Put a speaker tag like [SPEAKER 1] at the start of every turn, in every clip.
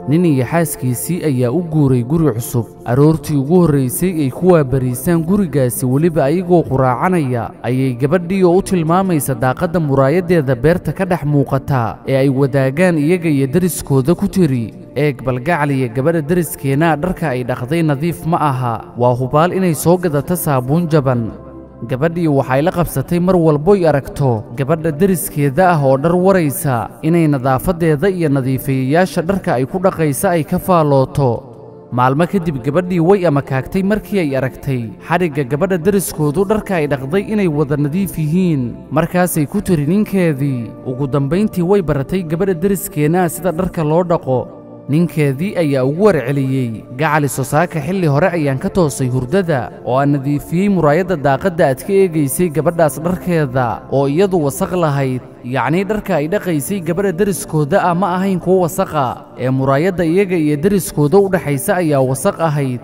[SPEAKER 1] nin iyo xaaskiisii ayaa u guuray guri cusub aroortii ugu horraysay ay ku waabariisaan gurigaasi weliba ayagoo quraacanaya ayay gabadhii oo u tilmaamaysa daaqadda muraayaddeeda beerta ka dhex muuqata ee ay wadaagaan iyaga iyo deriskooda ku tiri eeg balgacaliya gabadha deriskeenaa dharka ay dhaqday nadiif ma aha waa hubaal inay soo gadato saabuun jaban gabadhii waxay la qabsatay mar walboy aragto gabadha deriskeeda ah oo dhar waraysa inay nadaafaddeeda iyo nadiifiyayaasha dharka ay ku dhaqaysa ay ka faallooto maalmo kadib gabadhii way amakaagtay markii ay aragtay xadhigga gabadha deriskoodu dharka ay dhaqday inay wada nadiif yihiin markaasay ku tiri ninkeedii ugu dambayntii way baratay gabadha deriskeennaah sida dharka loo dhaqo ninkeedii ayaa ugu warceliyey gacali sosaaka xilli hore ayaan ka toosay hurdada oo aan nadiifiyey muraayadda daaqadda aad ka eegaysay gabadhaas dharkeeda oo iyadu wasaq lahayd yacnii dharka ay dhaqaysay gabadha deriskooda ah ma ahayn kuwo wasaqa ee muraayadda iyaga iyo deriskooda u dhexaysa ayaa wasaq ahayd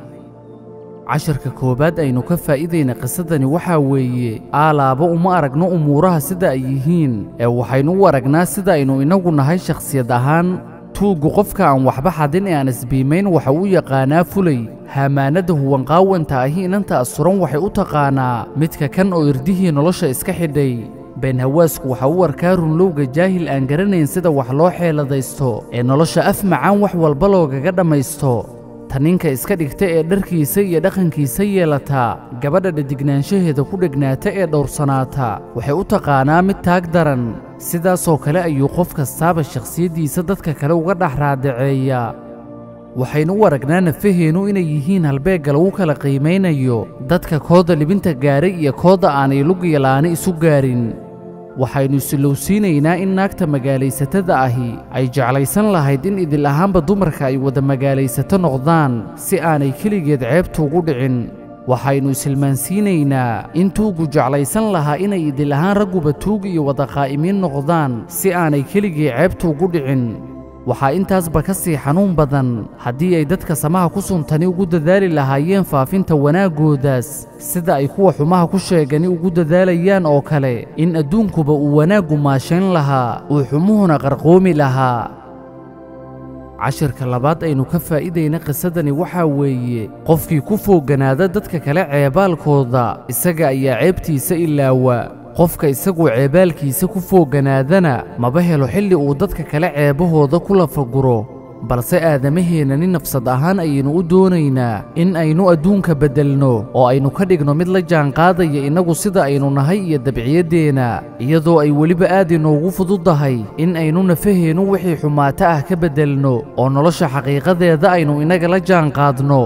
[SPEAKER 1] casharka koowaad aynu ka faa'iidayna qisadani waxaa weeye aalaaba uma aragno umuuraha sida ay yihiin ee waxaynu u aragnaa sida aynu innagu nahay shakhsiyad ahaan tuuggu qofka aan waxba xadin ee aan isbiimayn waxa uu yaqaanaa fulay haamaanadda huwanqaawanta ahi inanta asuran waxay u taqaanaa midka kan oo irdihii nolosha iska xidhay beenhawaasku waxa uu arkaa runlowga jaahil aan garanayn sida wax loo xeeladaysto ee nolosha af macaan wax walba loogaga dhammaysto ta ninka iska dhigta ee dharkiisa iyo dhaqankiisa yeelata gabadha dhadignaanshaheeda ku dhegnaata ee dhowrsanaata waxay u taqaanaa mid taag daran sidaasoo kale ayuu qof kastaaba shakhsiyaddiisa dadka kale uga dhex raadaceeya waxaynu u aragnaa nafaheennu inay yihiin halbeegga lagu kala qiimaynayo dadka kooda libinta gaaray iyo kooda aanay lugiyalaani isu gaarin waxaynu isilowsiinaynaa in naagta magaalaysatada ahi ay jeclaysan lahayd in idil ahaanba dumarka ay wada magaalaysato noqdaan si aanay keligeed ceebtu ugu dhicin waxaynu isilmaansiinaynaa in tuuggu jeclaysan lahaa inay idil ahaan ragguba tuug iyo wada qaa'imiin noqdaan si aanay keligii ceebtu ugu dhicin waxaa intaasba ka sii xanuun badan haddii ay dadka samaha ku suntani ugu dadaali lahaayeen faafinta wanaaggoodaas sida ay kuwa xumaha ku sheegani ugu dadaalayaan oo kale in adduunkuba uu wanaaggu maashayn lahaa uu xumuhuna qarqoomi lahaa cashirka labaad aynu ka faa'iidayna qisadani waxaa weeye qofkii ku fooganaada dadka kale ceebaalkooda isaga ayaa ceebtiisa ilaawa qofka isaguu ceebaalkiisa ku fooganaadana maba helo xilli uu dadka kale ceebahooda ku lafaguro balse aadamaheennani nafsad ahaan ayaynu u doonaynaa in aynu adduunka beddelno oo aynu ka dhigno mid la jaanqaadaya innagu sida aynu nahay iyo dabciyaddeenna iyadoo ay weliba aad inoogu fududdahay in aynu nafaheennu wixii xumaato ah ka beddelno oo nolosha xaqiiqadeeda aynu innaga la jaanqaadno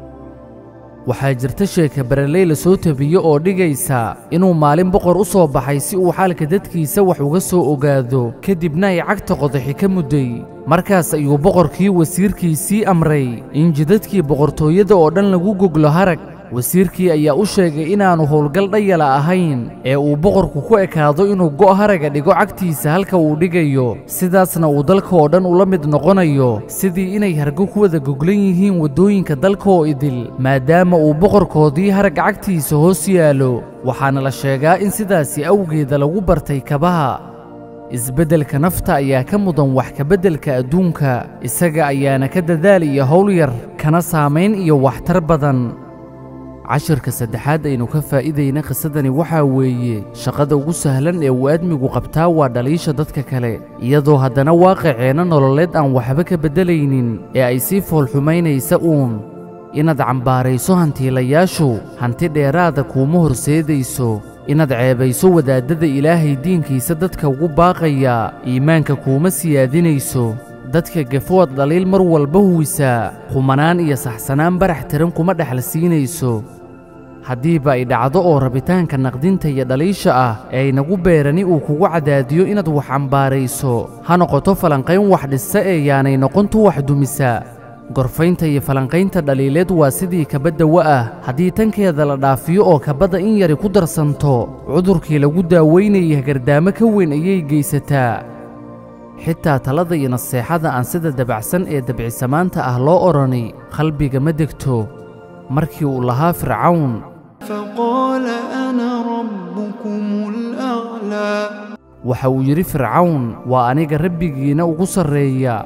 [SPEAKER 1] waxaa jirta sheeka bareley la soo tabiyo oo dhigaysa inuu maalin boqor u soo baxay si uu xaalka dadkiisa wax uga soo ogaado kadibna ay cagta qodaxi ka mudday markaas ayuu boqorkii wasiirkiisii amray in jidadkii boqortooyada oo dhan lagu goglo harag wasiirkii ayaa u sheegay inaannu howlgal dhayala ahayn ee uu boqorku ku ekaado inuu go' haraga dhigo cagtiisa halka uu dhigayo sidaasna uu dalka oo dhan ula mid noqonayo sidii inay hargo ku wada goglan yihiin waddooyinka dalka oo idil maadaama uu boqorkoodii harag cagtiisa hoos yaallo waxaana la sheegaa in sidaasi awgeeda lagu bartay kabaha isbeddelka nafta ayaa ka mudan wax kabeddelka adduunka isaga ayaana ka dadaal iyo howl yar kana saamayn iyo waxtar badan cashirka saddexaad aynu ka faa'iidayna qisadani waxaa weeye shaqada ugu sahlan ee uu aadmigu qabtaa waa dhaliisha dadka kale iyadoo haddana waaqiceenna nololeed aan waxba ka beddelaynin ee ay sii foolxumaynaysa uun inaad cambaarayso hantiilayaashu hanti dheeraada kuuma horseedayso inaad ceebayso wadaaddada ilaahay diinkiisa dadka ugu baaqaya iimaanka kuuma siyaadinayso dadka gafood dhaliil mar walba huwisaa qumanaan iyo saxsanaan barax tiran kuma dhexla siinayso haddiiba ay dhacdo oo rabitaanka naqdinta iyo dhaliisha ah ee aynagu beerani uu kugu cadaadiyo inaad wax cambaarayso ha noqoto falanqayn wax dhisa ee yaanay noqontu wax dumisa gorfaynta iyo falanqaynta dhaliileed waa sidii kabaddawa ah haddii tankeeda la dhaafiyo oo kabadda in yari ku darsanto cudurkii lagu daaweynayay gardaamo ka weyn ayay geysataa xitaa talada iyo naseexada aan sida dabacsan ee dabcisamaanta ah loo odhani qalbiga ma degto markii uu lahaa fircawn
[SPEAKER 2] فقال أنا ربكم الأعلى
[SPEAKER 1] waxa uu yidhi fircawn waa aniga rabbigiinna ugu sarreeya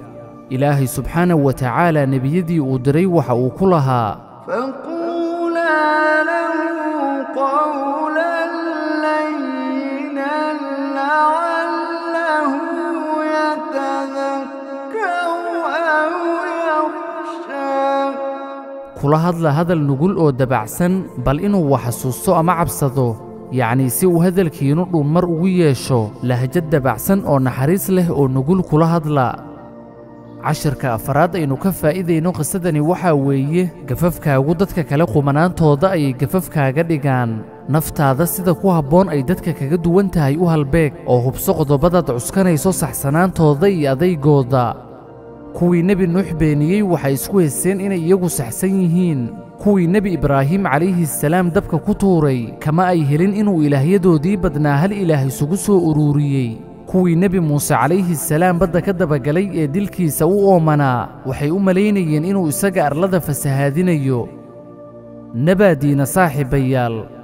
[SPEAKER 1] ilaahay subxaanahu wa tacaala nebiyadii uu diray waxa uu ku lahaa
[SPEAKER 2] فقولا له قولا لينا لعله يتذكر أو يخشى
[SPEAKER 1] kula hadla hadal nugul oo dabacsan bal inuu wax xasuusto ama cabsado yacnii si uu hadalkiinnu dhuunmar ugu yeesho lahjad dabacsan oo naxariis leh oo nugul kula hadla cashirka afaraad aynu ka faa'iidayno qisadani waxaa weeye gafafkaagu dadka kale qumanaantooda ayay gafafkaaga dhigaan naftaada sida ku habboon ay dadka kaga duwan tahay u halbeeg oo hubso qodobadaad cuskanayso saxsanaantooda iyo adaygooda kuwii nebi nuux beeniyey waxay isku heseen inay iyagu saxsan yihiin kuwii nebi ibraahim calayhi salaam dabka ku tuuray kama ay helin inuu ilaahyadoodii badnaa hal ilaah isugu soo uruuriyey kuwii nebi muuse calayhi salaam badda ka dabagalay ee dilkiisa u oomanaa waxay u malaynayeen inuu isaga arlada fasahaadinayo nabaadiina saaxiibayaal